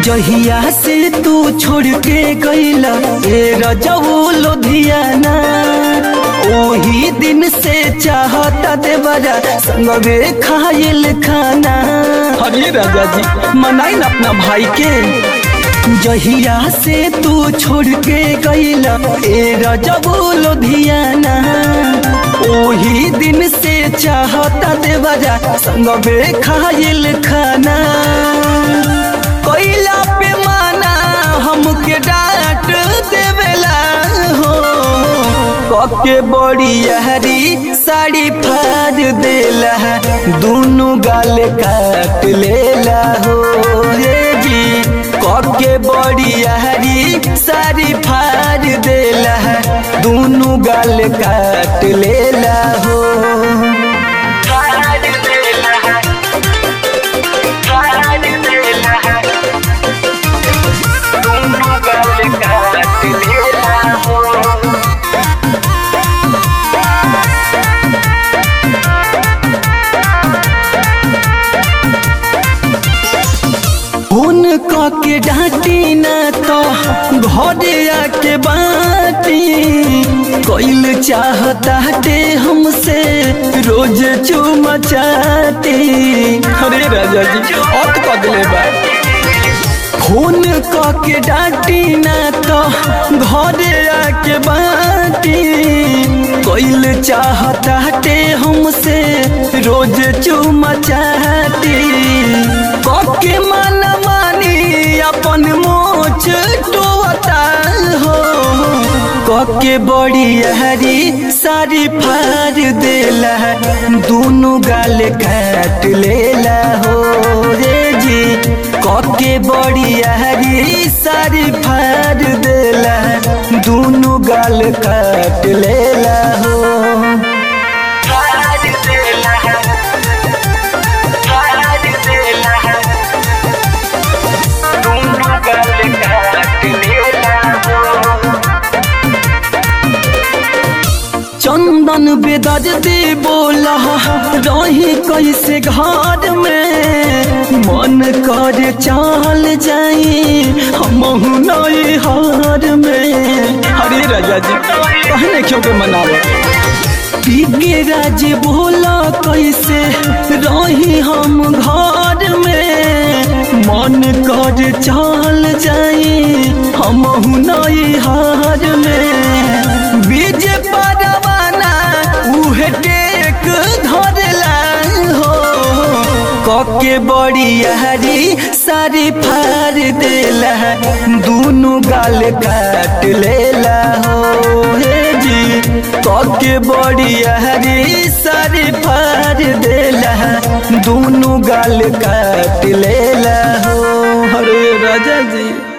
जहिया से तू छोड़ के गईला ए रजऊ लुधियाना ओही दिन से चाहता देवरा संगवे खाइल खाना अरे राजा जी मनाई ना अपना भाई के जहिया से तू छोड़ के गईला ए रजऊ लुधियाना ओही दिन से चाहता देवरा संगवे खाइल खाना कोइला पे माना हमके डांट देवेला हो कके बड़ी हरी साड़ी फाड़ देला दोनों गाल काट लेला हो रे जी कके बड़ी हरी साड़ी फाड़ देला दोनों गाल काट लेला हो फाड़ देला फाड़ देला दोनों गाल काट लेला हो फोन के डांटी ना तो घरे आके बाटी कोइल चाहता टे हमसे रोज चुमा चाटी अरे राजा जी अत कदले बा फोन के डांटी ना तो घरे आके बाटी कोइल चाहता टे हमसे रोज चुमा चाटी कके मन मानी अपन मोच टोता हो कके बड़ी हरी सारी फाड़ देला दोनों गाल काट लेला हो रे जी कके बड़ी हरी सारी फाड़ देला दोनों गाल काट लेला हो फाड़ देला फाड़ देला दोनों गाल काट लेला हो चंदन बेदज दे बोला रही कैसे घर में मन कर चाल जाई हम नई हार में अरे राजा जी कहने क्यों के मनावे पीके राज बोला कैसे रही हम घर में मन कर चाल जाई हम नई हार में बीज परवाना उहे टेक धरला हो कके बड़ी हरी सारी फाड़ देला दोनों गाल काट लेला हो हे जी कके बड़ी हरी सारी फाड़ देला दोनों गाल काट लेला हो अरे राजा जी